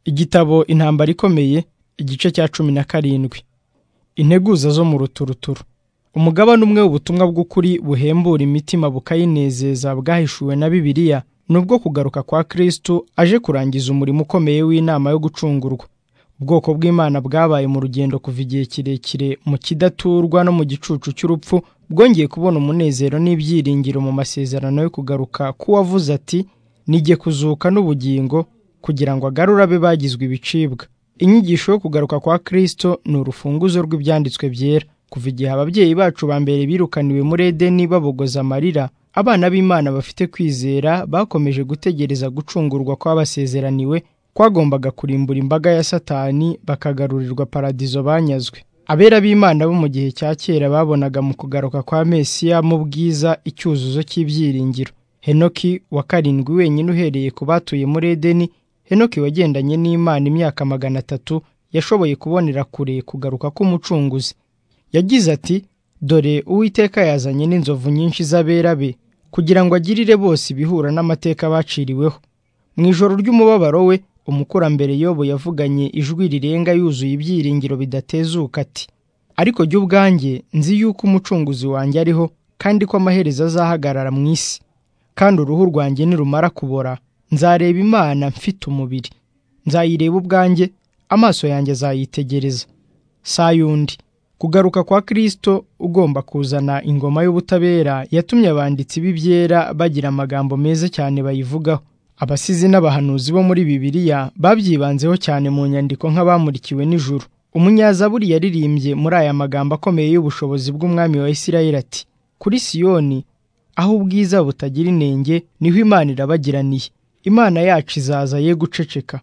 Igitabo Intambara ikomeye igice cya cumi na karindwi integuza zo mu ruturuturu umugabane umwe w'ubutumwa bw'ukuri buhembura imitima bukayinezeza bwahishuwe na Bibiliya ni ubwo kugaruka kwa Kristo aje kurangiza umurimo ukomeye w'inama yo gucungurwa ubwoko bw'Imana bwabaye mu rugendo kuva igihe kirekire mu kidaturwa no mu gicucu cy'urupfu bwongeye kubona umunezero n'ibyiringiro mu masezerano yo kugaruka k'uwavuze ati nijye kuzuka n'ubugingo kugira ngo agarure abe bagizwe ibicibwa inyigisho yo kugaruka kwa Kristo ni urufunguzo rw'ibyanditswe byera kuva igihe ababyeyi bacu ba mbere birukaniwe muri Edeni babogoza amarira abana b'Imana bafite kwizera bakomeje gutegereza gucungurwa kw'abasezeraniwe kwagombaga kurimbura imbaga ya Satani bakagarurirwa paradizo banyazwe abera b'Imana bo mu gihe cya kera babonaga mu kugaruka kwa Mesiya mu bwiza icyuzuzo cy'ibyiringiro Henoki wa karindwi wenyine uhereye ku batuye muri Edeni Henoki wagendanye n'Imana imyaka magana atatu yashoboye kubonera kure kugaruka k'umucunguzi yagize ati dore uwiteka yazanye n'inzovu nyinshi z'abera be kugira ngo agirire bose ibihura n'amateka baciriweho mu ijoro ry'umubabaro we umukurambere yobo yavuganye ijwi rirenga yuzuye ibyiringiro bidatezuka ati ariko jye ubwanjye nzi yuko umucunguzi wanjye ariho kandi ko amaherezo azahagarara mu isi kandi uruhu rwanjye nirumara kubora nzareba imana mfite umubiri nzayireba ubwanjye amaso yanjye azayitegereza saa yundi kugaruka kwa Kristo ugomba kuzana ingoma y'ubutabera yatumye abanditsi b'ibyera bagira amagambo meza cyane bayivugaho abasizi n'abahanuzi bo muri Bibiliya babyibanzeho cyane mu nyandiko nk'abamurikiwe n'ijuru umunyazaburi yaririmbye muri aya magambo akomeye y'ubushobozi bw'umwami wa Isirayeli ati kuri Siyoni aho ubwiza butagira inenge niho Imana irabagiraniye Imana yacu izaza ye guceceka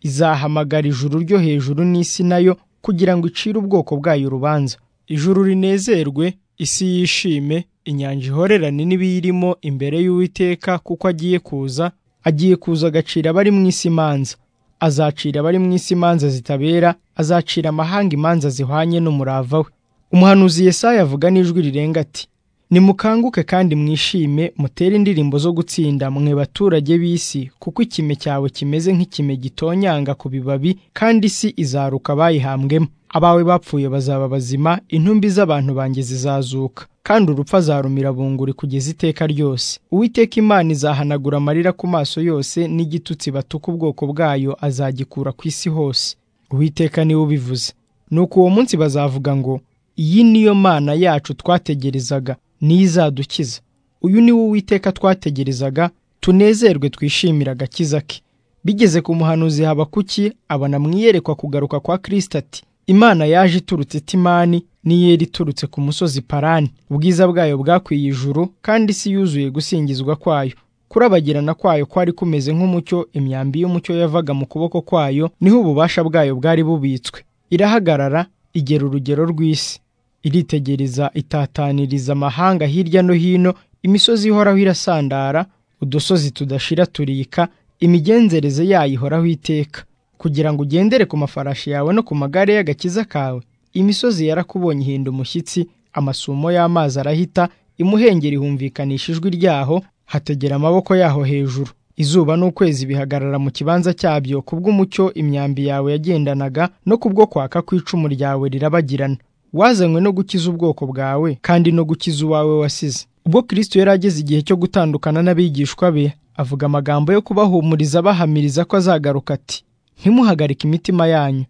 izahamagara ijuru ryo hejuru n'isi nayo kugira ngo icire ubwoko bwayo urubanza ijuru rinezerwe isi yishime inyanja ihorerane n'ibiyirimo imbere y'uwiteka kuko agiye kuza agiye kuza agacira abari mu isi imanza azacira abari mu isi imanza zitabera azacira amahanga imanza zihwanye n'umurava we umuhanuzi Yesaya avuga n'ijwi rirenga ati nimukanguke kandi mwishime mutere indirimbo zo gutsinda mwe baturage b'isi kuko ikime cyawe kimeze nk'ikime gitonyanga ku bibabi kandi isi izaruka bayihambwemo abawe bapfuye bazaba bazima intumbi z'abantu banjye zizazuka kandi urupfu azarumira bunguri kugeza iteka ryose uwiteka imana izahanagura amarira ku maso yose n'igitutsi batuka ubwoko bwayo azagikura ku isi hose uwiteka niwe ubivuze nuko uwo munsi bazavuga ngo iyi niyo mana yacu twategerezaga niyo izadukiza uyu ni wo uwiteka twategerezaga tunezerwe twishimira agakiza ke bigeze ku muhanuzi habakuki abona mu iyerekwa kugaruka kwa kirisita ati imana yaje iturutse timani n'iyeri iturutse ku musozi parani ubwiza bwayo bwakwiye ijuru kandi isi yuzuye gusingizwa kwayo kurabagirana kwayo kwari kumeze nk'umucyo imyambi y'umucyo yavaga mu kuboko kwayo niho ububasha bwayo bwari bubitswe irahagarara igera urugero rw'isi iritegereza itataniriza amahanga hirya no hino imisozi ihoraho irasandara udusozi tudashira turika imigenzereze yayo ihoraho iteka kugira ngo ugendere ku mafarashi yawe no ku magare y'agakiza kawe imisozi yarakubonye ihinda umushyitsi amasumo y'amazi arahita imuhengeri humvikanisha ijwi ryaho hategera amaboko yaho hejuru izuba n'ukwezi bihagarara mu kibanza cyabyo kubw'umucyo imyambi yawe yagendanaga no kubwo kwaka kw'icumu ryawe rirabagirana wazanywe no gukiza ubwoko bwawe kandi no gukiza uwawe wasize ubwo kirisito yari ageze igihe cyo gutandukana n'abigishwa be avuga amagambo yo kubahumuriza bahamiriza ko azagaruka ati ntimuhagarike imitima yanyu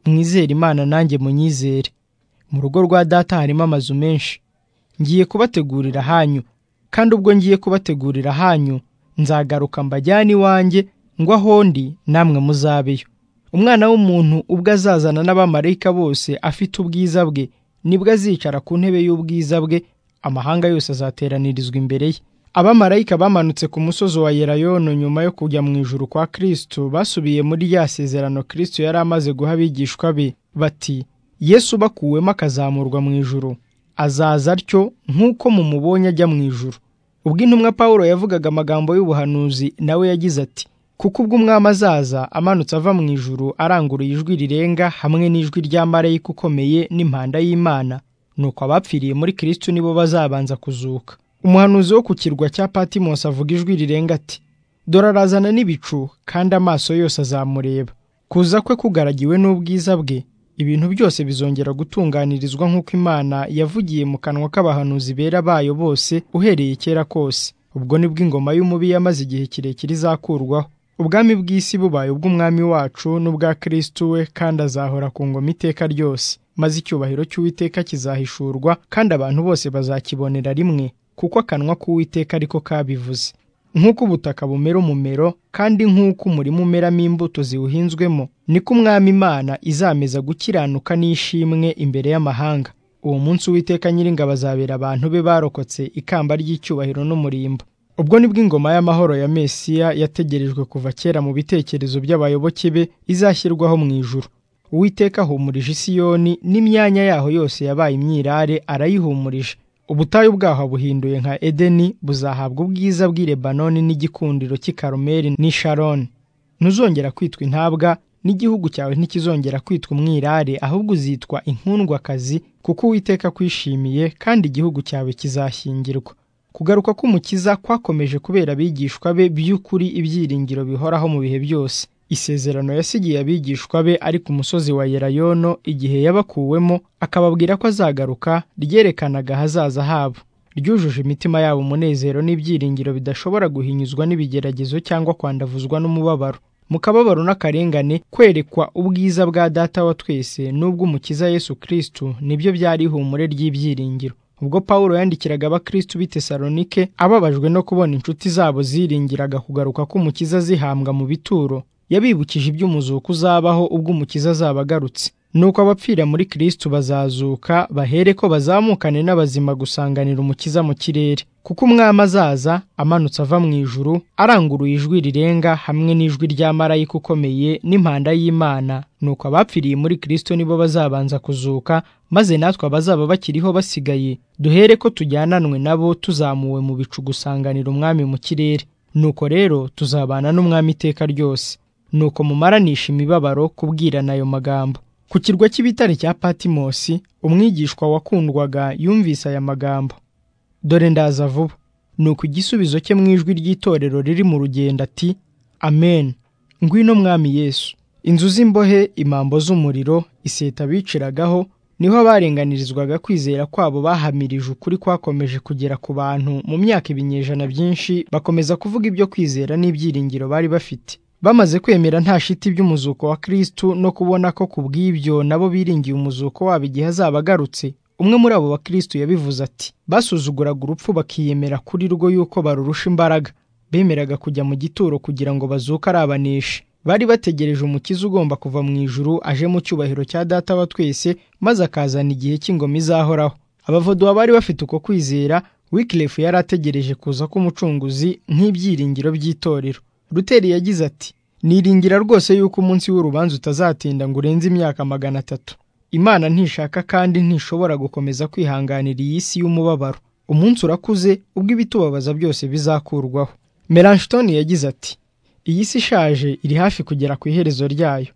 mwizere imana nanjye munyizere mu rugo rwa data harimo amazu menshi ngiye kubategurira hanyu kandi ubwo ngiye kubategurira hanyu nzagaruka mbajyane iwanjye ngo aho ndi namwe muzabeyo umwana w'umuntu ubwo azazana n'abamarayika bose afite ubwiza bwe nibwo azicara ku ntebe y'ubwiza bwe amahanga yose azateranirizwa imbere ye abamarayika bamanutse ku musozi wa yerayono nyuma yo kujya mu ijuru kwa kirisito basubiye muri ya sezerano kirisito yari amaze guha abigishwa be bati yesu bakuwemo akazamurwa mu ijuru azaza atyo nk'uko mumubonye ajya mu ijuru ubwo intumwa paul yavugaga amagambo y'ubuhanuzi nawe yagize ati kuko ubwo umwami azaza amanutse ava mu ijuru aranguruye ijwi rirenga hamwe n'ijwi rya marayika ukomeye n'impanda y'imana nuko abapfiriye muri kirisitu nibo bazabanza kuzuka umuhanuzi wo ku kirwa cya patimosi avuga ijwi rirenga ati dore arazana n'ibicu kandi amaso yose azamureba kuza kwe kugaragiwe n'ubwiza bwe ibintu byose bizongera gutunganirizwa nk'uko imana yavugiye mu kanwa k'abahanuzi bera bayo bose uhereye kera kose ubwo nibwo ingoma y'umubi yamaze igihe kirekire izakurwaho ubwami bw'isi bubaye ubw'umwami wacu n'ubwa kirisitu we kandi azahora ku ngoma iteka ryose maze icyubahiro cy'uwiteka kizahishurwa kandi abantu bose bazakibonera rimwe kuko akanwa k'uwiteka ariko kabivuze nk'uko ubutaka bumera umumero kandi nk'uko umurima umeramo imbuto ziwuhinzwemo niko umwami imana izameza gukiranuka n'ishimwe imbere y'amahanga uwo munsi uwiteka nyiringabo azabera abantu be barokotse ikamba ry'icyubahiro n'umurimbo ubwo nibwo ingoma y'amahoro ya mesiya yategerejwe kuva kera mu bitekerezo by'abayoboke be izashyirwaho mu ijuru uwiteka ahumurije isiyoni n'imyanya yaho yose yabaye imyirare arayihumurije ubutayu bwaho buhinduye nka edeni buzahabwa ubwiza bw'i lebanoni n'igikundiro cy'i karumeli n'i sharoni ntuzongera kwitwa intabwa n'igihugu cyawe ntikizongera kwitwa umwirare ahubwo uzitwa inkundwakazi kuko uwiteka kwishimiye kandi igihugu cyawe kizashyingirwa kugaruka k'umukiza kwakomeje kubera abigishwa be by'ukuri ibyiringiro bihoraho mu bihe byose isezerano yasigiye abigishwa be ari ku musozi wa yerayono igihe yabakuwemo akababwira ko azagaruka ryerekanaga ahazaza habo ryujuje imitima yabo umunezero n'ibyiringiro bidashobora guhinyuzwa n'ibigeragezo cyangwa kwandavuzwa n'umubabaro mu kababaro n'akarengane kwerekwa ubwiza bwa data wa twese n'ubw'umukiza yesu kirisitu nibyo byari ihumure ry'ibyiringiro ubwo pawulo yandikiraga abakirisitu b'i tesalonike ababajwe no kubona inshuti zabo ziringiraga kugaruka k'umukiza zihambwa mu bituro yabibukije iby'umuzuko uzabaho ubwo umukiza azaba agarutse nuko abapfira muri kirisitu bazazuka bahere ko bazamukane n'abazima gusanganira umukiza mu kirere kuko umwami azaza amanutse ava mu ijuru aranguruye ijwi rirenga hamwe n'ijwi rya marayika ukomeye n'impanda y'imana nuko abapfiriye muri kirisitu nibo bazabanza kuzuka maze natwe abazaba bakiriho basigaye duhere ko tujyananwe nabo tuzamuwe mu bicu gusanganira umwami mu kirere nuko rero tuzabana n'umwami iteka ryose nuko mumaranisha imibabaro kubwirana ayo magambo ku kirwa cy'ibitare cya patimosi umwigishwa wakundwaga yumvise aya magambo dore ndaza vuba nuko igisubizo cye mu ijwi ry'itorero riri mu rugendo ati amen ngwino mwami yesu inzu z'imbohe imambo z'umuriro iseta biciragaho niho abarenganirizwaga kwizera kwabo bahamirije ukuri kwakomeje kugera ku bantu mu myaka ibinyejana byinshi bakomeza kuvuga ibyo kwizera n'ibyiringiro bari bafite bamaze kwemera nta shiti by'umuzuko wa kirisitu no kubona ko ku bw'ibyo nabo biringiye umuzuko wabo igihe azaba agarutse umwe muri abo bakirisitu yabivuze ati basuzuguraga urupfu bakiyemera kuri rwo yuko barurusha imbaraga bemeraga kujya mu gituro kugira ngo bazuke ari abaneshi bari bategereje umukiza ugomba kuva mu ijuru aje mu cyubahiro cya data wa twese maze akazana igihe cy'ingoma izahoraho abavuduwa bari bafite uko kwizera wikirefu yari ategereje kuza k'umucunguzi nk'ibyiringiro by'itorero ruteri yagize ati niringira rwose yuko umunsi w'urubanza utazatinda ngo urenze imyaka magana atatu imana ntishaka kandi ntishobora gukomeza kwihanganira iyi si y'umubabaro umunsi urakuze ubwo ibitubabaza byose bizakurwaho melanchton yagize ati iyi si ishaje iri hafi kugera ku iherezo ryayo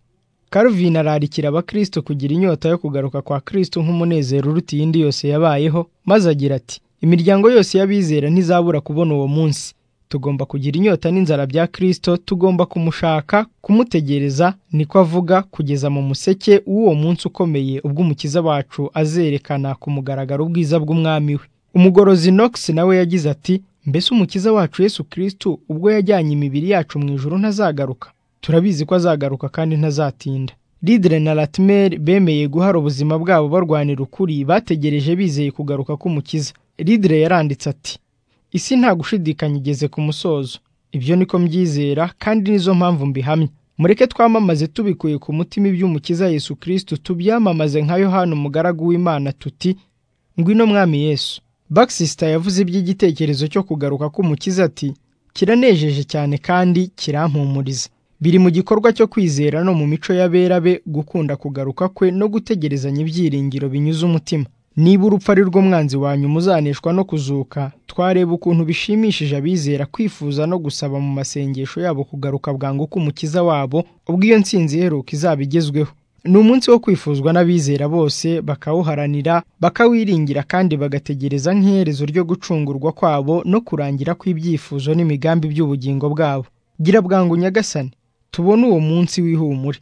Calvin ararikira abakristo kugira inyota yo kugaruka kwa kristo nk'umunezero uruta iyindi yose yabayeho maze agira ati imiryango yose y'abizera ntizabura kubona uwo munsi tugomba kugira inyota n'inzara bya kirisito tugomba kumushaka kumutegereza niko avuga kugeza mu museke w'uwo munsi ukomeye ubwo umukiza wacu azerekana ku mugaragaro ubwiza bw'umwami we umugorozi nox nawe yagize ati mbese umukiza wacu yesu kirisito ubwo yajyanye imibiri yacu mu ijoro ntazagaruka turabizi ko azagaruka kandi ntazatinda lidre na latimer bemeye guhara ubuzima bwabo barwanira ukuri bategereje bizeye kugaruka k'umukiza lidre yaranditse ati isi nta gushidikanya igeze ku musozo ibyo niko mbyizera kandi nizo mpamvu mbihamya mureke twamamaze tubikuye ku mutima iby'umukiza yesu kirisitu tubyamamaze nka yohana umugaragu w'imana tuti ngwino mwami yesu bakisisita yavuze iby'igitekerezo cyo kugaruka k'umukiza ati kiranejeje cyane kandi kirampumuriza biri mu gikorwa cyo kwizera no mu mico y'abera be gukunda kugaruka kwe no gutegerezanya ibyiringiro binyuze umutima niba urupfu ari rwo mwanzi wanyu muzaneshwa no kuzuka twareba ukuntu bishimishije abizera kwifuza no gusaba mu masengesho yabo kugaruka bwangu k'umukiza wabo ubwo iyo nsinzi iheruka izaba igezweho ni umunsi wo kwifuzwa n'abizera bose bakawuharanira bakawiringira kandi bagategereza nk'iherezo ryo gucungurwa kwabo no kurangira kw'ibyifuzo n'imigambi by'ubugingo bwabo gira bwangu nyagasani tubone uwo munsi w'ihumure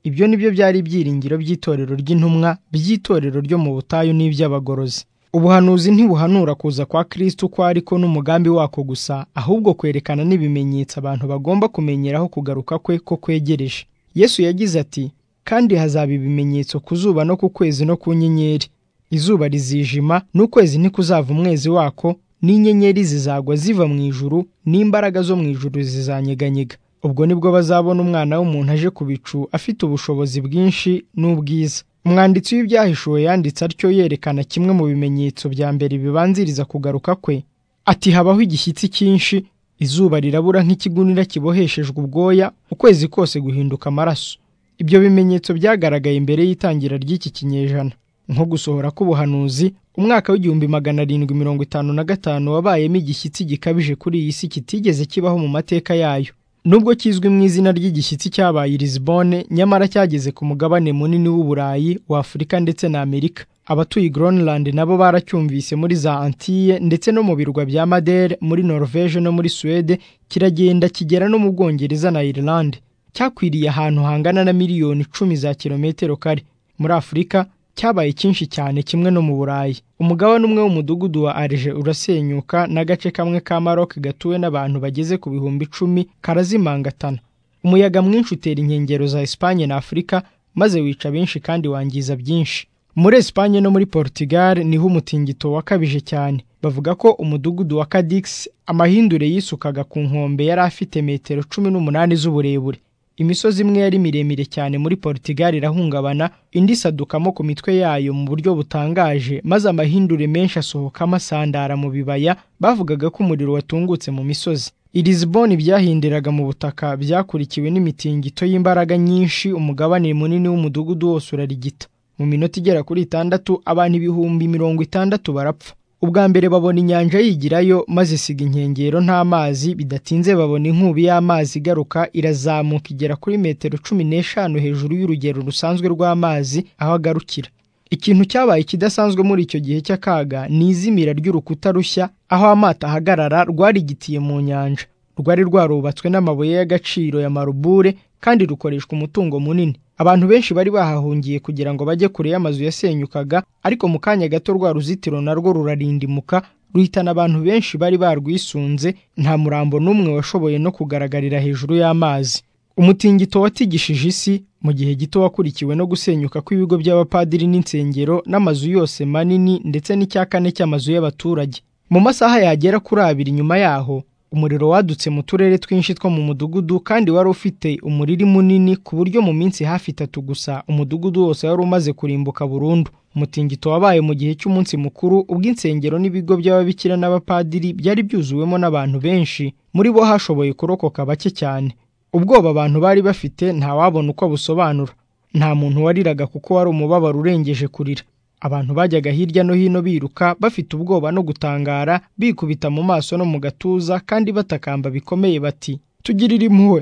ibyo ni byo byari ibyiringiro by'itorero ry'intumwa by'itorero ryo mu butayu n'iby'abagorozi ubuhanuzi ntibuhanura kuza kwa kirisitu uko ariko n'umugambi wako gusa ahubwo kwerekana n'ibimenyetso abantu bagomba kumenyeraho kugaruka kwe ko kwegereje yesu yagize ati kandi hazaba ibimenyetso ku zuba no ku kwezi no ku nyenyeri izuba rizijima n'ukwezi ntikuzava umwezi wako n'inyenyeri zizagwa ziva mu ijuru n'imbaraga zo mu ijuru zizanyeganyega ubwo nibwo bazabona umwana w'umuntu aje ku bicu afite ubushobozi bwinshi n'ubwiza umwanditsi w'ibyahishuwe yanditse atyo yerekana kimwe mu bimenyetso bya mbere bibanziriza kugaruka kwe ati habaho igishyitsi cyinshi izuba rirabura nk'ikigunira kiboheshejwe ubwoya ukwezi kose guhinduka amaraso ibyo bimenyetso byagaragaye mbere y'itangira ry'iki kinyejana nko gusohora k'ubuhanuzi umwaka w'igihumbi magana arindwi mirongo itanu na gatanu wabayemo igishyitsi gikabije kuri iyi si kitigeze kibaho mu mateka yayo nubwo kizwi mu izina ry'igishyitsi cyabaye i Lisbonne nyamara cyageze ku mugabane munini w'uburayi w'afurika ndetse na amerika abatuye Groenland nabo baracyumvise muri za antille ndetse no mu birwa bya madere muri norvege no muri suwede kiragenda kigera no mu bwongereza na irilande cyakwiriye ahantu hangana na miliyoni icumi za kilometero kare muri afurika cyabaye cyinshi cyane kimwe no mu burayi umugabane umwe w'umudugudu wa arije urasenyuka n'agace kamwe ka Maroc gatuwe n'abantu bageze ku bihumbi icumi karazimangatana umuyaga mwinshi utera inkengero za Espagne na Afurika maze wica benshi kandi wangiza byinshi muri Espagne no muri Portugal niho umutingito wakabije cyane bavuga ko umudugudu wa Cadix amahindure yisukaga ku nkombe yari afite metero cumi n'umunani z'uburebure imisozi imwe yari miremire cyane muri Portugal irahungabana indi isadukamo ku mitwe yayo mu buryo butangaje maze amahindure menshi asohokamo asandara mu bibaya bavugaga ko umuriro watungutse mu misozi Lisbonne byahindiraga mu butaka byakurikiwe n'imitingito y'imbaraga nyinshi umugabane munini w'umudugudu wose urarigita mu minota igera kuri itandatu abantu ibihumbi mirongo itandatu barapfa ubwa mbere babona inyanja yigirayo maze isiga inkengero nt'amazi bidatinze babona inkubi y'amazi igaruka irazamuka igera kuri metero cumi n'eshanu hejuru y'urugero rusanzwe rw'amazi aho agarukira ikintu cyabaye kidasanzwe muri icyo gihe cy'akaga ni izimira ry'urukuta rushya aho amato ahagarara rwarigitiye mu nyanja rwari rwarubatswe n'amabuye y'agaciro ya marubure kandi rukoreshwa umutungo munini abantu benshi bari bahahungiye kugira ngo bajye kure y'amazu yasenyukaga ariko mu kanya gato rwa ruzitiro narwo rurarindimuka ruhitana abantu benshi bari barwisunze nta murambo n'umwe washoboye no kugaragarira hejuru y'amazi umutingito watigishije isi mu gihe gito wakurikiwe no gusenyuka kw'ibigo by'abapadiri n'insengero n'amazu yose manini ndetse n'icya kane cy'amazu y'abaturage mu masaha yagera kuri abiri nyuma yaho umuriro wadutse mu turere twinshi two mu mudugudu kandi wari ufite umuriri munini ku buryo mu minsi hafi itatu gusa umudugudu wose wari umaze kurimbuka burundu umutingito wabaye mu gihe cy'umunsi mukuru ubwo insengero n'ibigo by'ababikira n'abapadiri byari byuzuwemo n'abantu benshi muri bo hashoboye kurokoka bake cyane ubwoba abantu bari bafite ntawabona uko abusobanura nta muntu wariraga kuko wari umubabaro urengeje kurira abantu bajyaga hirya no hino biruka bafite ubwoba no gutangara bikubita mu maso no mu gatuza kandi batakamba bikomeye bati tugirire impuhwe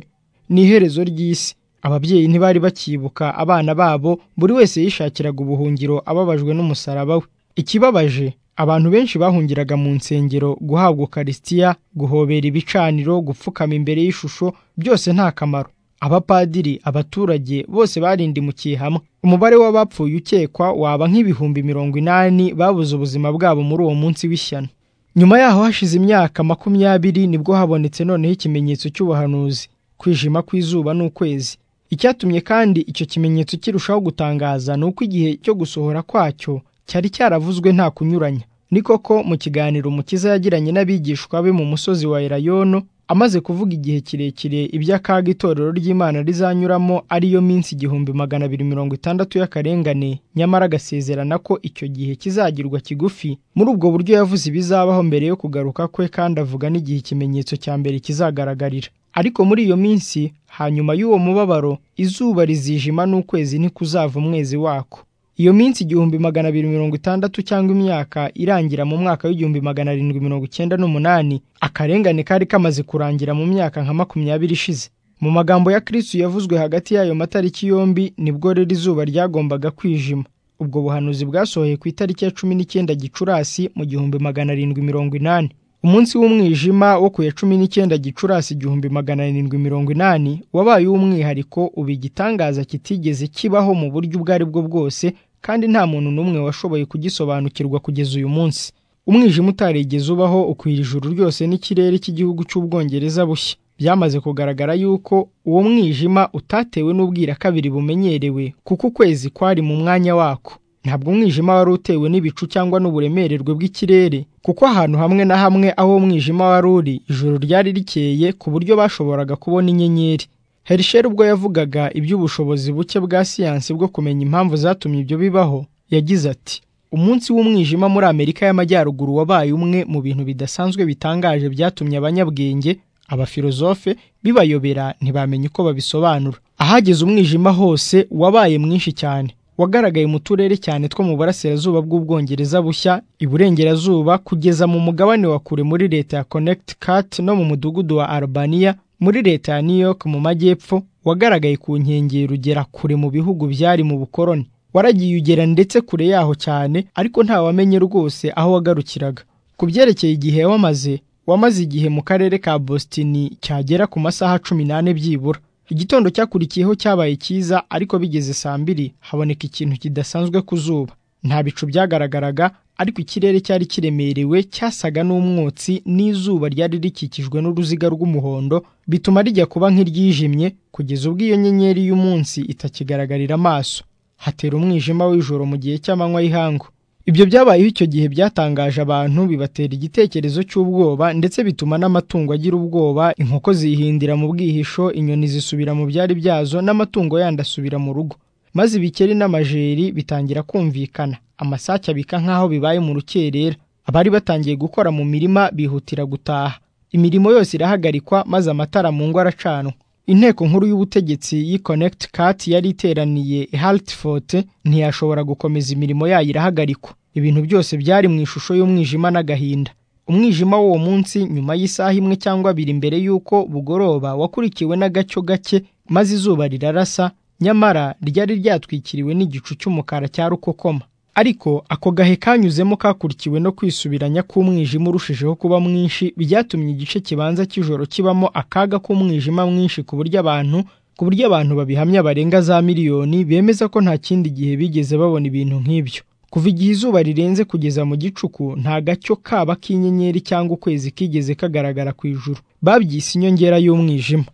ni iherezo ry'isi ababyeyi ntibari bakibuka abana babo buri wese yishakiraga ubuhungiro ababajwe n'umusaraba we ikibabaje abantu benshi bahungiraga mu nsengero guhabwa ukarisitiya guhobera ibicaniro gupfukama imbere y'ishusho byose nta kamaro abapadiri abaturage bose barindimukiye hamwe umubare w'abapfuye ukekwa waba nk'ibihumbi mirongo inani babuze ubuzima bwabo muri uwo munsi w'ishyano nyuma yaho hashize imyaka makumyabiri nibwo habonetse noneho ikimenyetso cy'ubuhanuzi kwijima kw'izuba n'ukwezi icyatumye kandi icyo kimenyetso kirushaho gutangaza ni uko igihe cyo gusohora kwacyo cyari cyaravuzwe nta kunyuranya ni koko mu kiganiro umukiza yagiranye n'abigishwa be mu musozi wa erayono amaze kuvuga igihe kirekire iby'akaga itorero ry'imana rizanyuramo ariyo minsi igihumbi magana abiri mirongo itandatu y'akarengane nyamara agasezerana ko icyo gihe kizagirwa kigufi muri ubwo buryo yavuze ibizabaho mbere yo kugaruka kwe kandi avuga n'igihe ikimenyetso cya mbere kizagaragarira ariko muri iyo minsi hanyuma y'uwo mubabaro izuba rizijima n'ukwezi ntikuzava umwezi wako iyo minsi igihumbi magana abiri mirongo itandatu cyangwa imyaka irangira mu mwaka w'igihumbi magana arindwi mirongo icyenda n'umunani akarengane kari kamaze kurangira mu myaka nka makumyabiri ishize mu magambo ya kristu yavuzwe hagati y'ayo matariki yombi nibwo rero izuba ryagombaga kwijima ubwo buhanuzi bwasohoye ku itariki ya cumi n'icyenda gicurasi mu gihumbi magana arindwi mirongo inani umunsi w'umwijima wo ku ya cumi n'icyenda gicurasi igihumbi magana arindwi mirongo inani wabaye uw'umwihariko uba igitangaza kitigeze kibaho mu buryo ubwo ari bwo bwose kandi nta muntu n'umwe washoboye kugisobanukirwa kugeza uyu munsi umwijima utarigeze ubaho ukwira ijuru ryose n'ikirere cy'igihugu cy'ubwongereza bushya byamaze kugaragara yuko uwo mwijima utatewe n'ubwira kabiri bumenyerewe kuko ukwezi kwari mu mwanya wako ntabwo umwijima wari utewe n'ibicu cyangwa n'uburemererwe bw'ikirere kuko ahantu hamwe na hamwe aho umwijima wari uri ijoro ryari rikeye ku buryo bashoboraga kubona inyenyeri herisheri ubwo yavugaga iby'ubushobozi buke bwa siyansi bwo kumenya impamvu zatumye ibyo bibaho yagize ati umunsi w'umwijima muri amerika y'amajyaruguru wabaye umwe mu bintu bidasanzwe bitangaje byatumye abanyabwenge abafilozofe bibayobera ntibamenye uko babisobanura ahageze umwijima hose wabaye mwinshi cyane wagaragaye mu turere cyane two mu burasirazuba bw'ubwongereza bushya iburengerazuba kugeza mu mugabane wa kure muri leta ya Connecticut no mu mudugudu wa Albania muri leta ya New York mu majyepfo wagaragaye ku nkengero ugera kure mu bihugu byari mu bukoroni waragiye ugera ndetse kure yaho cyane ariko ntawamenye rwose aho wagarukiraga ku byerekeye igihe wamaze wamaze igihe mu karere ka Boston cyagera ku masaha cumi n'ane byibura igitondo cyakurikiyeho cyabaye cyiza ariko bigeze saa mbiri haboneka ikintu kidasanzwe ku zuba nta bicu byagaragaraga ariko ikirere cyari kiremerewe cyasaga n'umwotsi n'izuba ryari rikikijwe n'uruziga rw'umuhondo bituma rijya kuba nk'iryijimye kugeza ubwo iyo nyenyeri y'umunsi itakigaragarira amaso hatera umwijima w'ijoro mu gihe cy'amanywa y'ihangu ibyo byabayeho icyo gihe byatangaje abantu bibatera igitekerezo cy'ubwoba ndetse bituma n'amatungo agira ubwoba inkoko zihindira mu bwihisho inyoni zisubira mu byari byazo n'amatungo yandi asubira mu rugo maze ibikeri n'amajeri bitangira kumvikana amasake abika nk'aho bibaye mu rukerera abari batangiye gukora mu mirima bihutira gutaha imirimo yose irahagarikwa maze amatara mu ngo aracanwa inteko nkuru y'ubutegetsi y'i Connecticut yari iteraniye i Hartford ntiyashobora gukomeza imirimo yayo irahagarikwa ibintu byose byari mu ishusho y'umwijima n'agahinda umwijima w'uwo munsi nyuma y'isaha imwe cyangwa abiri mbere y'uko bugoroba wakurikiwe n'agacyo gake maze izuba rirarasa nyamara ryari ryatwikiriwe n'igicu cy'umukara cya rukokoma ariko ako gahe kanyuzemo kakurikiwe no kwisubiranya k'umwijima urushijeho kuba mwinshi byatumye igice kibanza cy'ijoro kibamo akaga k'umwijima mwinshi ku buryo abantu ku buryo abantu babihamya barenga za miliyoni bemeza ko nta kindi gihe bigeze babona ibintu nk'ibyo kuva igihe izuba rirenze kugeza mu gicuku nta gacyo kaba k'inyenyeri cyangwa ukwezi kigeze kagaragara ku ijuru babyise inyongera y'umwijima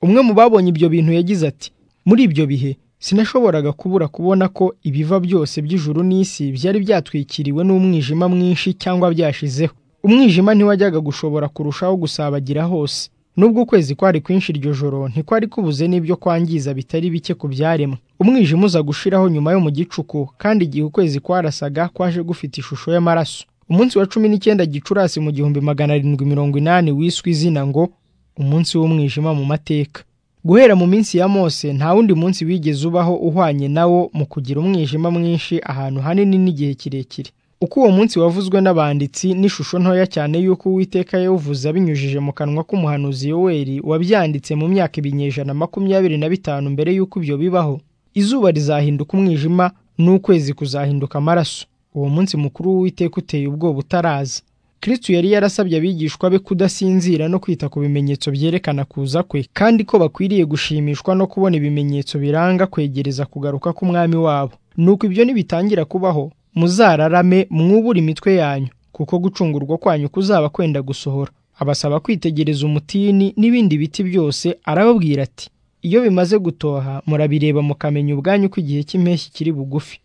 umwe mu babonye ibyo bintu yagize ati muri ibyo bihe sinashoboraga kubura kubona ko ibiva byose by'ijuru n'isi byari byatwikiriwe n'umwijima mwinshi cyangwa byashizeho umwijima ntiwajyaga gushobora kurushaho gusabagira hose nubwo ukwezi kwari kwinshi iryo joro ntikwari kubuze n'ibyo kwangiza bitari bike ku byaremwe umwijima uza gushiraho nyuma yo mu gicuku kandi igihe ukwezi kwarasaga kwaje gufite ishusho y'amaraso umunsi wa cumi n'icyenda gicurasi mu gihumbi magana arindwi mirongo inani wiswe izina ngo umunsi w'umwijima mu mateka guhera mu minsi ya mose nta wundi munsi wigeze ubaho uhwanye nawo mu kugira umwijima mwinshi ahantu hanini n'igihe kirekire uko uwo munsi wavuzwe n'abanditsi n'ishusho ntoya cyane y'uko uwiteka yawuvuze abinyujije mu kanwa k'umuhanuzi yoweri wabyanditse mu myaka ibinyejana makumyabiri na bitanu mbere y'uko ibyo bibaho izuba rizahinduka umwijima n'ukwezi kuzahinduka amaraso uwo munsi mukuru w'uwiteka uteye ubwoba utaraza Kristo yari yarasabye abigishwa be kudasinzira no kwita ku bimenyetso byerekana kuza kwe kandi ko bakwiriye gushimishwa no kubona ibimenyetso biranga kwegereza kugaruka k'umwami wabo nuko ibyo nibitangira kubaho muzararame mwubure imitwe yanyu kuko gucungurwa kwanyu kuzaba kwenda gusohora abasaba kwitegereza umutini n'ibindi biti byose arababwira ati iyo bimaze gutoha murabireba mukamenya ubwanyu ko igihe cy'impeshyi kiri bugufi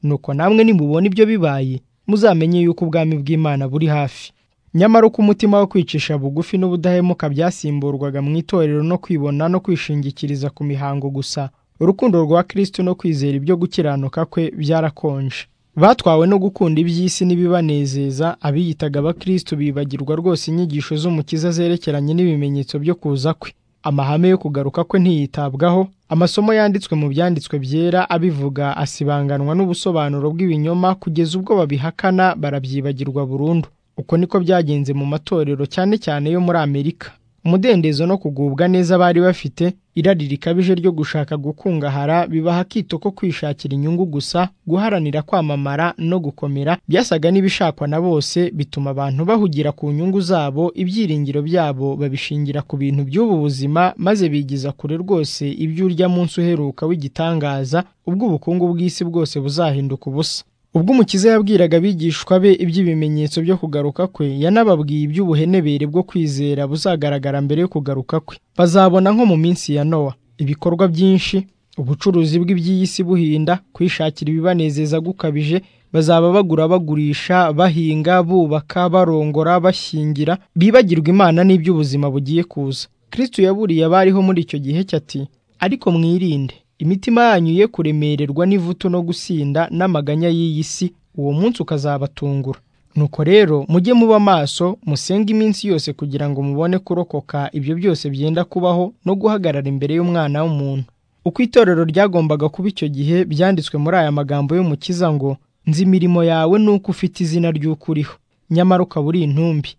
nuko namwe nimubona ibyo bibaye muzamenye yuko ubwami bw'imana buri hafi nyamara uko umutima wo kwicisha bugufi n'ubudahemuka byasimburwaga mu itorero no kwibona no kwishingikiriza ku mihango gusa urukundo rwa kristo no kwizera ibyo gukiranuka kwe byarakonje batwawe no gukunda iby'isi n'ibibanezeza abiyitaga abakristo bibagirwa rwose inyigisho z'umukiza zerekeranye n'ibimenyetso byo kuza kwe amahame yo kugaruka kwe ntiyitabwaho amasomo yanditswe mu byanditswe byera abivuga asibanganwa n'ubusobanuro bw'ibinyoma kugeza ubwo babihakana barabyibagirwa burundu uko niko byagenze mu matorero cyane cyane yo muri amerika umudendezo no kugubwa neza bari bafite irari rikabije ryo gushaka gukungahara bibaha akito ko kwishakira inyungu gusa guharanira kwamamara no gukomera byasaga n'ibishakwa na bose bituma abantu bahugira ku nyungu zabo ibyiringiro byabo babishingira ku bintu by'ubu buzima maze bigiza kure rwose ibyo urya munsi uheruka w'igitangaza ubwo ubukungu bw'isi bwose buzahinduka ubusa ubwo umukiza yabwiraga abigishwa be iby'ibimenyetso byo kugaruka kwe yanababwiye iby'ubuhenebere bwo kwizera buzagaragara mbere yo kugaruka kwe bazabona nko mu minsi ya nowa ibikorwa byinshi ubucuruzi bw'iby'iyi si buhinda kwishakira ibibanezeza gukabije bazaba bagura bagurisha bahinga bubaka barongora bashyingira bibagirwa imana n'iby'ubuzima bugiye kuza kristo yaburiye abariho muri icyo gihe cye ati ariko mwirinde imitima yanyu ye kuremererwa n'ivutu no gusinda n'amaganya y'iyi si uwo munsi ukazabatungura nuko rero mujye muba maso musenge iminsi yose kugira ngo mubone kurokoka ibyo byose byenda kubaho no guhagarara imbere y'umwana w'umuntu uko itorero ryagombaga kuba icyo gihe byanditswe muri aya magambo y'umukiza ngo nzi imirimo yawe nuko ufite izina ry'uko uriho nyamara ukaba uri intumbi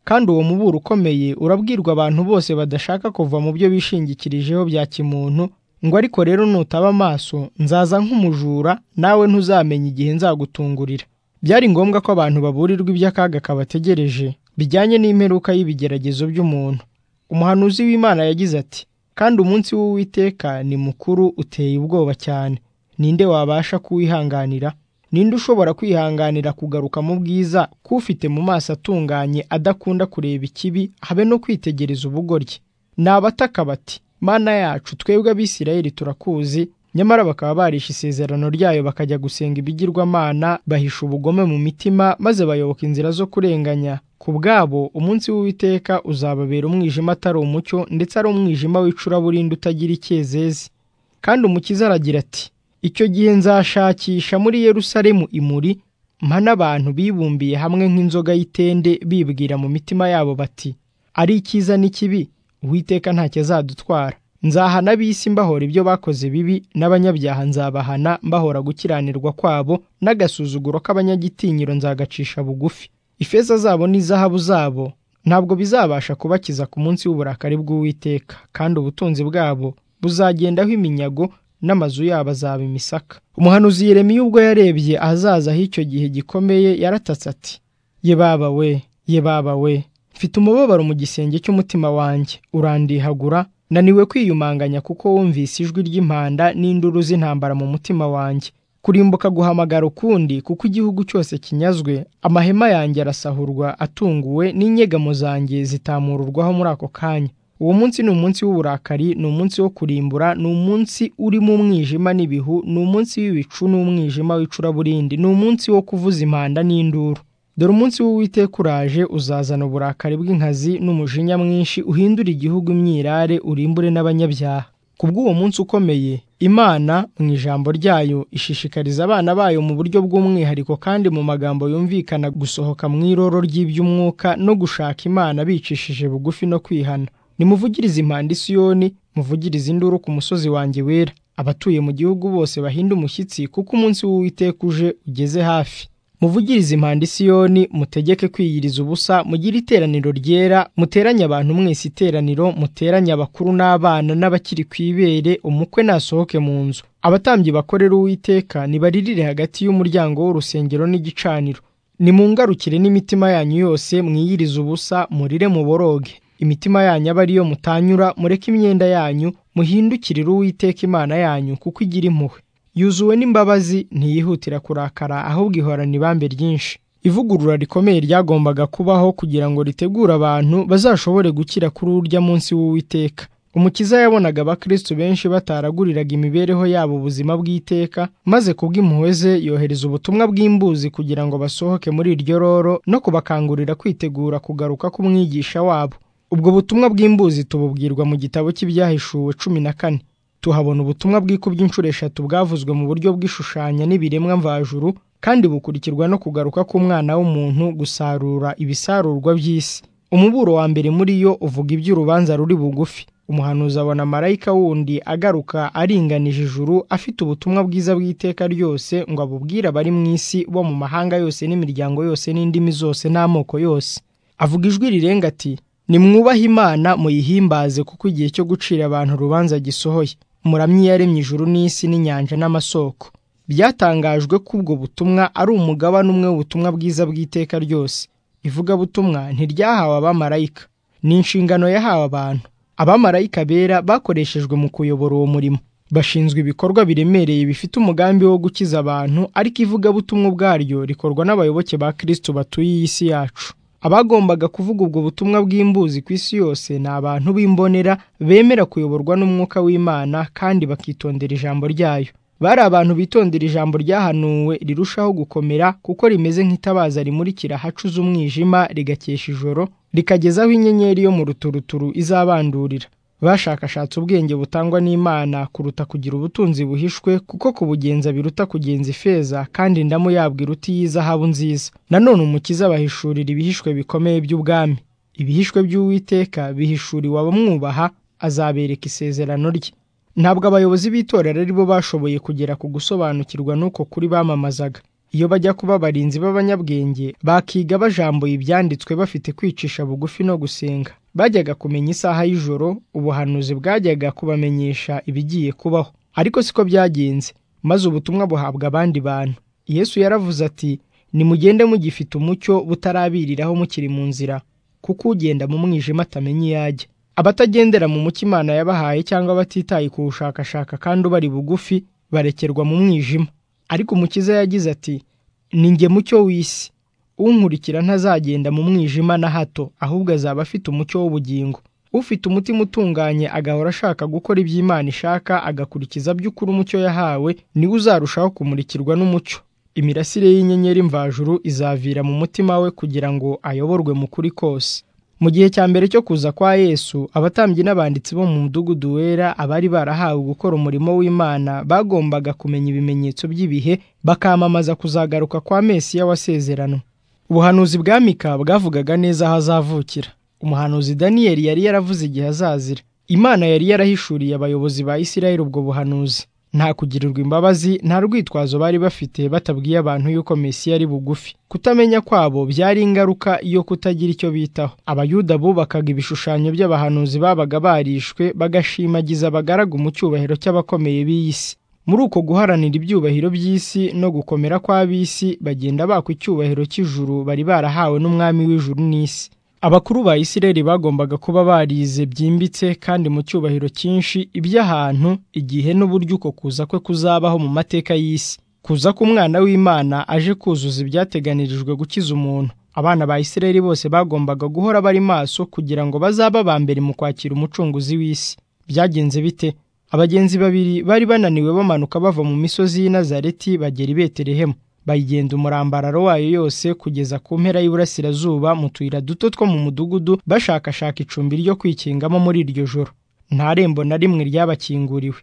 kandi uwo muburo ukomeye urabwirwa abantu bose badashaka kuva mu byo bishingikirijeho bya kimuntu ngo ariko rero nutaba amaso nzaza nk'umujura nawe ntuzamenya igihe nzagutungurira byari ngombwa ko abantu baburirwa iby'akaga kabategereje bijyanye n'imperuka y'ibigeragezo by'umuntu umuhanuzi w'imana yagize ati kandi umunsi w'uwiteka ni mukuru uteye ubwoba cyane ninde wabasha kuwihanganira ninde ushobora kwihanganira kugaruka mu bwiza k'ufite mu maso atunganye adakunda kureba ikibi habe no kwitegereza ubugoryi ni abataka bati mana yacu twebwe abisirayeli turakuzi nyamara bakaba barishe isezerano ryayo bakajya gusenga ibigirwamana bahisha ubugome mu mitima maze bayoboka inzira zo kurenganya ku bwabo umunsi w'uwiteka uzababera umwijima atari umucyo ndetse ari umwijima w'icuraburindi utagira icyezezi kandi umukiza aragira ati icyo gihe nzashakisha muri yerusalemu imuri mpa n'abantu bibumbiye hamwe nk'inzoga y'itende bibwira mu mitima yabo bati ari icyiza n'ikibi uwiteka ntacyo azadutwara nzahana ab'isi mbahora ibyo bakoze bibi n'abanyabyaha nzabahana mbahora gukiranirwa kwabo n'agasuzuguro k'abanyagitinyiro nzagacisha bugufi ifeza zabo n'izahabu zabo ntabwo bizabasha kubakiza ku munsi w'uburakari bw'uwiteka kandi ubutunzi bwabo buzagendaho iminyago n'amazu yabo azaba imisaka umuhanuzi Yeremiya ubwo yarebye ahazaza h'icyo gihe gikomeye yaratatse ati ye baba we ye baba we mfite umubabaro mu gisenge cy'umutima wanjye urandihagura naniwe kwiyumanganya kuko wumvise ijwi ry'impanda n'induru z'intambara mu mutima wanjye kurimbuka guhamagara ukundi kuko igihugu cyose kinyazwe amahema yanjye arasahurwa atunguwe n'inyegamo zanjye zitamururwaho muri ako kanya uwo munsi ni umunsi w'uburakari ni umunsi wo kurimbura ni umunsi urimo umwijima n'ibihu ni umunsi w'ibicu n'umwijima w'icuraburindi ni umunsi wo kuvuza impanda n'induru dore umunsi w'uwiteka uraje uzazana uburakari bw'inkazi n'umujinya mwinshi uhindura igihugu imyirare urimbure n'abanyabyaha ku bw'uwo munsi ukomeye imana mu ijambo ryayo ishishikariza abana bayo mu buryo bw'umwihariko kandi mu magambo yumvikana gusohoka mu iroro ry'iby'umwuka no gushaka imana bicishije bugufi no kwihana nimuvugirize impanda isiyoni muvugirize induru ku musozi wanjye wera abatuye mu gihugu bose bahinde umushyitsi kuko umunsi w'uwiteka uje ugeze hafi muvugirize impanda isiyoni mutegeke kwiyiriza ubusa mugire iteraniro ryera muteranye abantu mwese iteraniro muteranye abakuru n'abana n'abakiri ku ibere umukwe nasohoke mu nzu abatambyi bakorera uwiteka nibaririre hagati y'umuryango w'urusengero n'igicaniro nimungarukire n'imitima yanyu yose mwiyirize ubusa murire muboroge imitima yanyu aba ariyo mutanyura mureke imyenda yanyu muhindukirire uwiteka imana yanyu kuko igira impuhwe yuzuwe n'imbabazi ntiyihutira kurakara ahubwo ihorana ibambe ryinshi ivugurura rikomeye ryagombaga kubaho kugira ngo ritegure abantu bazashobore gukira kuri urya munsi w'uwiteka umukiza yabonaga abakristo benshi bataraguriraga imibereho yabo ubuzima bw'iteka maze kubw'impuhwe ze yohereza ubutumwa bw'imbuzi kugira ngo basohoke muri iryo roro no kubakangurira kwitegura kugaruka k'umwigisha wabo ubwo butumwa bw'imbuzi tububwirwa mu gitabo cy'ibyahishuwe cumi na kane tuhabona ubutumwa bwikubye inshuro eshatu bwavuzwe mu buryo bw'ishushanya n'ibiremwa mvajuru kandi bukurikirwa no kugaruka k'umwana w'umuntu gusarura ibisarurwa by'isi umuburo wa mbere muri yo uvuga iby'urubanza ruri bugufi umuhanuzi abona marayika wundi agaruka aringanije ijuru afite ubutumwa bwiza bw'iteka ryose ngo abubwire abari mu isi bo mu mahanga yose n'imiryango yose n'indimi zose n'amoko yose avuga ijwi rirenga ati nimwubahe imana muyihimbaze kuko igihe cyo gucira abantu urubanza gisohoye muramye iyaremye ijuru n'isi n'inyanja n'amasoko byatangajwe ko ubwo butumwa ari umugabane umwe w'ubutumwa bwiza bw'iteka ryose ivugabutumwa ntiryahawe abamarayika ni inshingano yahawe abantu abamarayika bera bakoreshejwe mu kuyobora uwo murimo bashinzwe ibikorwa biremereye bifite umugambi wo gukiza abantu ariko ivugabutumwa ubwaryo rikorwa n'abayoboke ba kirisito batuye iyi si yacu abagombaga kuvuga ubwo butumwa bw'imbuzi ku isi yose ni abantu b'imbonera bemera kuyoborwa n'umwuka w'imana kandi bakitondera ijambo ryayo bari abantu bitondera ijambo ryahanuwe rirushaho gukomera kuko rimeze nk'itabaza rimurikira ahacuze umwijima rigakesha ijoro rikageza aho inyenyeri yo mu ruturuturu izabandurira bashakashatse ubwenge butangwa n'imana kuruta kugira ubutunzi buhishwe kuko kubugenza biruta kugenza ifeza kandi indamu yabwo iruta iy'izahabu nziza nanone umukiza bahishurira ibihishwe bikomeye by'ubwami ibihishwe by'uwiteka bihishuriwe abamwubaha azabereka isezerano rye ntabwo abayobozi b'itorero ari bo bashoboye kugera ku gusobanukirwa n'uko kuri bamamazaga iyo bajya kuba abarinzi b'abanyabwenge bakiga bajambuye ibyanditswe bafite kwicisha bugufi no gusenga bajyaga kumenya isaha y'ijoro ubuhanuzi bwajyaga kubamenyesha ibigiye kubaho ariko siko byagenze maze ubutumwa buhabwa abandi bantu yesu yaravuze ati nimugende mugifite umucyo butarabiriraho mukiri mu nzira kuko ugenda mu mwijima atamenya iyo ajya abatagendera mu mucyo imana yabahaye cyangwa batitaye kuwushakashaka kandi ubari bugufi barekerwa mu mwijima ariko umukiza yagize ati ni nge mucyo w'isi unkurikira ntazagenda mu mwijima na hato ahubwo azaba afite umucyo w'ubugingo ufite umutima utunganye agahora ashaka gukora iby'imana ishaka agakurikiza by'ukuri umucyo yahawe niwe uzarushaho kumurikirwa n'umucyo imirasire y'inyenyeri mvajuru izavira mu mutima we kugira ngo ayoborwe mu kuri kose mu gihe cya mbere cyo kuza kwa yesu abatambyi n'abanditsi bo mu mudugudu wera abari barahawe gukora umurimo w'imana bagombaga kumenya ibimenyetso by'ibihe bakamamaza kuzagaruka kwa mesiya wasezeranwe ubuhanuzi bwa mika bwavugaga neza aho azavukira umuhanuzi daniyeli yari yaravuze igihe azazira imana yari yarahishuriye abayobozi ba isirayeli ubwo buhanuzi nta kugirirwa imbabazi nta rwitwazo bari bafite batabwiye abantu yuko mesiya ari bugufi kutamenya kwabo byari ingaruka yo kutagira icyo bitaho abayuda bubakaga ibishushanyo by'abahanuzi babaga barishwe bagashimagiza abagaragu mu cyubahiro cy'abakomeye b'iyi si muri uko guharanira ibyubahiro by'isi no gukomera kw'ab'isi bagenda bakwa icyubahiro cy'ijuru bari barahawe n'umwami w'ijuru n'isi abakuru ba isireli bagombaga kuba barize byimbitse kandi mu cyubahiro cyinshi iby'ahantu igihe n'uburyo uko kuza kwe kuzabaho mu mateka y'isi kuza k'umwana w'imana aje kuzuza ibyateganirijwe gukiza umuntu abana ba isireli bose bagombaga guhora bari maso kugira ngo bazabe aba mbere mu kwakira umucunguzi w'isi byagenze bite abagenzi babiri bari bananiwe bamanuka bava mu misozi y'i Nazareti bagera i betelehemu bayigenda umurambararo wayo yose kugeza ku mpera y'iburasirazuba mu tuyira duto two mu mudugudu bashakashaka icumbi ryo kwikingamo muri iryo joro nta rembo na rimwe ryabakinguriwe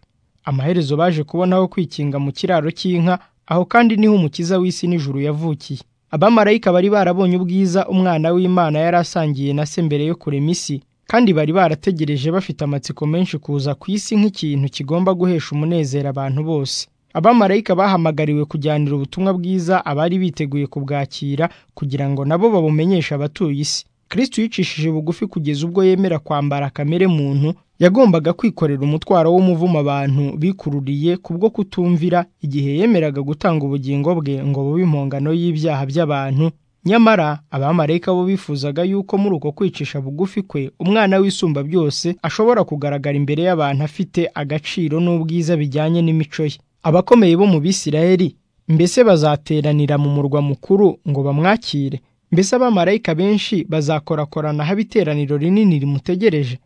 amaherezo baje kubona aho kwikinga mu kiraro cy'inka aho kandi niho umukiza w'isi n'ijuru yavukiye abamarayika bari barabonye ubwiza umwana w'imana yari asangiye na se mbere yo kurema isi kandi bari barategereje bafite amatsiko menshi kuza ku isi nk'ikintu kigomba guhesha umunezero abantu bose abamarayika bahamagariwe kujyanira ubutumwa bwiza abari biteguye kubwakira kugira ngo nabo babumenyeshe abatuye isi kristo yicishije bugufi kugeza ubwo yemera kwambara kamere muntu yagombaga kwikorera umutwaro w'umuvumo abantu bikururiye kubwo kutumvira igihe yemeraga gutanga ubugingo bwe ngo bube impongano y'ibyaha by'abantu nyamara abamarayika bo bifuzaga yuko muri uko kwicisha bugufi kwe umwana w'isumba byose ashobora kugaragara imbere y'abantu afite agaciro n'ubwiza bijyanye n'imico ye abakomeye bo mu bisirayeli mbese bazateranira mu murwa mukuru ngo bamwakire mbese abamarayika benshi bazakorakorana aho iteraniro rinini rimutegereje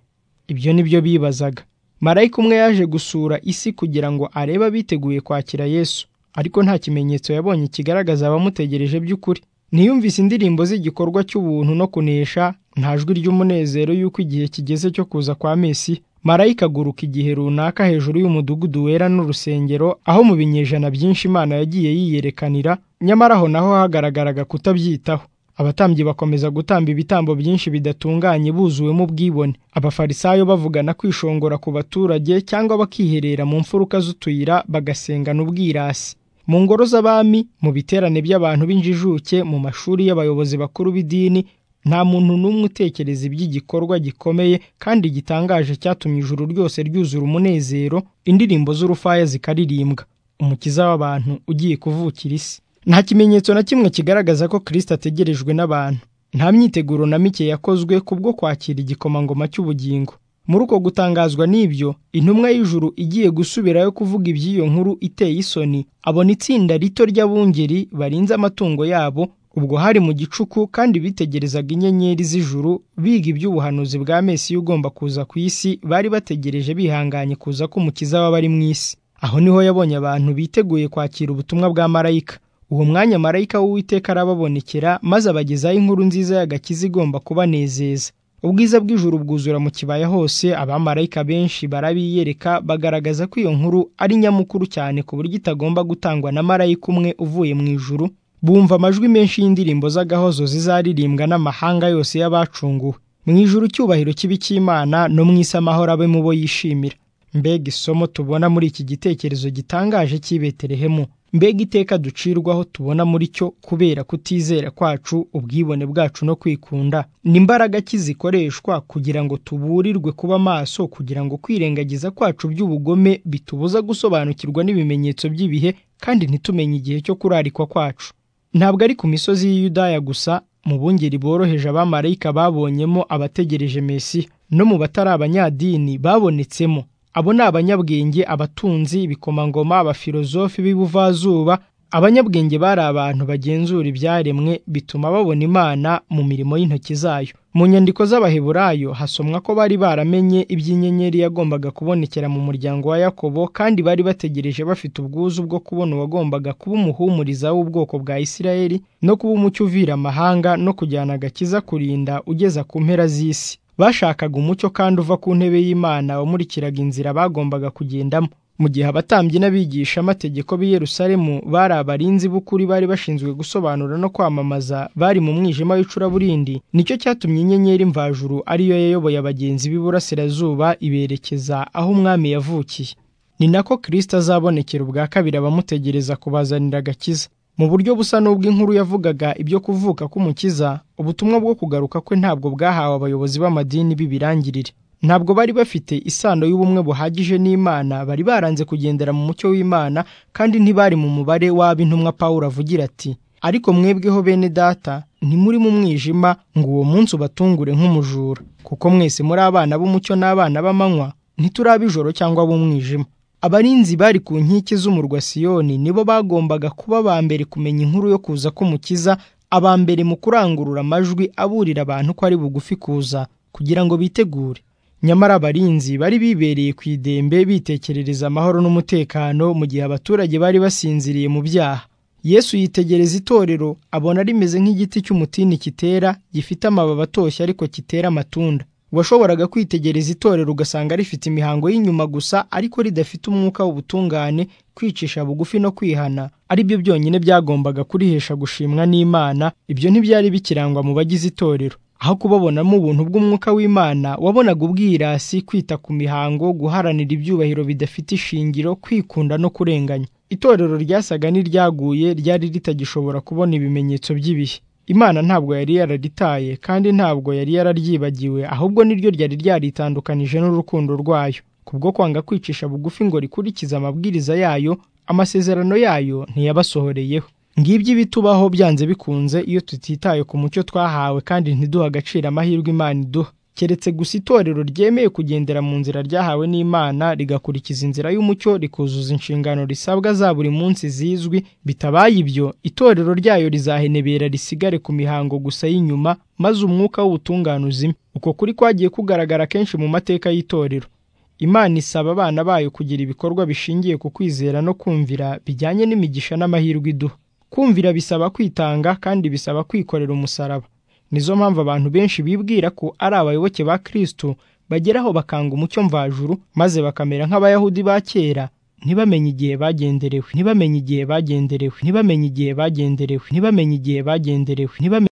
ibyo ni byo bibazaga marayika umwe yaje gusura isi kugira ngo arebe abiteguye kwakira yesu ariko nta kimenyetso yabonye kigaragaza abamutegereje by'ukuri ntiyumvise indirimbo z'igikorwa cy'ubuntu no kunesha nta jwi ry'umunezero y'uko igihe kigeze cyo kuza kwa mesi marayika aguruka igihe runaka hejuru y'umudugudu wera n'urusengero aho mu binyejana byinshi imana yagiye yiyerekanira nyamara aho naho hagaragaraga kutabyitaho abatambyi bakomeza gutamba ibitambo byinshi bidatunganye buzuwemo ubwibone abafarisayo bavugana kwishongora ku baturage cyangwa bakiherera mu mfuruka z'utuyira bagasengana ubwirasi mu ngoro z'abami mu biterane by'abantu b'injijuke mu mashuri y'abayobozi bakuru b'idini nta muntu n'umwe utekereza iby'igikorwa gikomeye kandi gitangaje cyatumye ijuru ryose ryuzura umunezero indirimbo z'urufaya zikaririmbwa umukiza w'abantu ugiye kuvukira isi nta kimenyetso na kimwe kigaragaza ko kirisita ategerejwe n'abantu nta myiteguro na mike yakozwe kubwo kwakira igikomangoma cy'ubugingo muri uko gutangazwa n'ibyo intumwa y'ijuru igiye gusubirayo kuvuga iby'iyo nkuru iteye isoni abona itsinda rito ry'abungeri barinze amatungo yabo ubwo hari mu gicuku kandi bitegerezaga inyenyeri z'ijuru biga iby'ubuhanuzi bwa mesiya ugomba kuza ku isi bari bategereje bihanganye kuza k'umukiza w'abari mu isi aho niho yabonye abantu biteguye kwakira ubutumwa bwa marayika uwo mwanya marayika w'uwiteka arababonekera maze abagezaho inkuru nziza y'agakiza igomba kubanezeza ubwiza bw'ijuru bwuzura mu kibaya hose abamarayika benshi barabiyereka bagaragaza ko iyo nkuru ari nyamukuru cyane ku buryo itagomba gutangwa na marayika umwe uvuye mu ijuru bumva amajwi menshi y'indirimbo z'agahozo zizaririmbwa n'amahanga yose y'abacunguwe mu ijuru icyubahiro kibi cy'imana no mu isi amahoro abe mu bo yishimira mbega isomo tubona muri iki gitekerezo gitangaje cy'i betelehemu mbega iteka ducirwaho tubona muri cyo kubera kutizera kwacu ubwibone bwacu no kwikunda ni imbaraga ki zikoreshwa kugira ngo tuburirwe kuba maso kugira ngo kwirengagiza kwacu by'ubugome bitubuza gusobanukirwa n'ibimenyetso by'ibihe kandi ntitumenye igihe cyo kurarikwa kwacu ntabwo ari ku misozi y'i Yudaya gusa mu bungeri boroheje abamarayika babonyemo abategereje Mesiya no mu batari abanyadini babonetsemo abo ni abanyabwenge abatunzi ibikomangoma abafilozofi b'ibuvazuba abanyabwenge bari abantu bagenzura ibyaremwe bituma babona imana mu mirimo y'intoki zayo mu nyandiko z'abaheburayo hasomwa ko bari baramenye iby'inyenyeri yagombaga kubonekera mu muryango wa yakobo kandi bari bategereje bafite ubwuzu bwo kubona uwagombaga kuba umuhumuriza w'ubwoko bwa isirayeli no kuba umucyo uvira amahanga no kujyana agakiza kurinda ugeza ku mpera z'isi bashakaga umucyo kandi uva ku ntebe y'imana wamurikiraga inzira bagombaga kugendamo mu gihe abatambyi n'abigisha amategeko b'i Yerusalemu bari abarinzi b'ukuri bari bashinzwe gusobanura no kwamamaza bari mu mwijima w'icuraburindi nicyo cyatumye inyenyeri mvajuru ariyo yayoboye abagenzi b'iburasirazuba iberekeza aho umwami yavukiye ni nako kirisita azabonekera ubwa kabiri abamutegereza kubazanira agakiza mu buryo busa n'ubw'inkuru yavugaga ibyo kuvuka k'umukiza ubutumwa bwo kugaruka kwe ntabwo bwahawe abayobozi b'amadini b'ibirangirire ntabwo bari bafite isano y'ubumwe buhagije n'imana bari baranze kugendera mu mucyo w'imana kandi ntibari mu mubare w'ab'intumwa pawulo avugira ati ariko mwebweho bene data ntimuri mu mwijima ngo uwo munsi ubatungure nk'umujura kuko mwese muri abana b'umucyo n'abana b'amanywa ntituraba ijoro cyangwa b'umwijima abarinzi bari ku nkike z'umurwa siyoni nibo bagombaga kuba ba mbere kumenya inkuru yo kuza k'umukiza aba mbere mu kurangurura amajwi aburira abantu ko ari bugufi kuza kugira ngo bitegure nyamara abarinzi bari bibereye ku idembe bitekerereza amahoro n'umutekano mu gihe abaturage bari basinziriye mu byaha yesu yitegereza itorero abona rimeze nk'igiti cy'umutini kitera gifite amababi atoshye ariko kitera amatunda washoboraga kwitegereza itorero ugasanga rifite imihango y'inyuma gusa ariko ridafite umwuka w'ubutungane kwicisha bugufi no kwihana ari byo byonyine byagombaga kurihesha gushimwa n'imana ibyo ntibyari bikirangwa mu bagize itorero aho kubabonamo ubuntu bw'umwuka w'imana wabonaga ubwirasi kwita ku mihango guharanira ibyubahiro bidafite ishingiro kwikunda no kurenganya itorero ryasaga n'iryaguye ryari ritagishobora kubona ibimenyetso by'ibihe imana ntabwo yari yararitaye kandi ntabwo yari yararyibagiwe ahubwo niryo ryari ryaritandukanije n'urukundo rwayo kubwo kwanga kwicisha bugufi ngo rikurikize amabwiriza yayo amasezerano yayo ntiyabasohoreyeho ngibyo ibitubaho byanze bikunze iyo tutitaye ku mucyo twahawe kandi ntiduha agaciro amahirwe imana iduha keretse gusa itorero ryemeye kugendera mu nzira ryahawe n'imana rigakurikiza inzira y'umucyo rikuzuza inshingano risabwa za buri munsi zizwi bitabaye ibyo itorero ryayo rizahenebera risigare ku mihango gusa y'inyuma maze umwuka w'ubutungane uzime uko kuri kwagiye kugaragara kenshi mu mateka y'itorero imana isaba abana bayo kugira ibikorwa bishingiye ku kwizera no kumvira bijyanye n'imigisha n'amahirwe iduha kumvira bisaba kwitanga kandi bisaba kwikorera umusaraba nizo mpamvu abantu benshi bibwira ko ari abayoboke ba Kristo bageraho bakanga umucyo mvajuru maze bakamera nk'abayahudi ba kera ntibamenye igihe bagenderewe ntibamenye igihe bagenderewe ntibamenye igihe bagenderewe ntibamenye igihe bagenderewe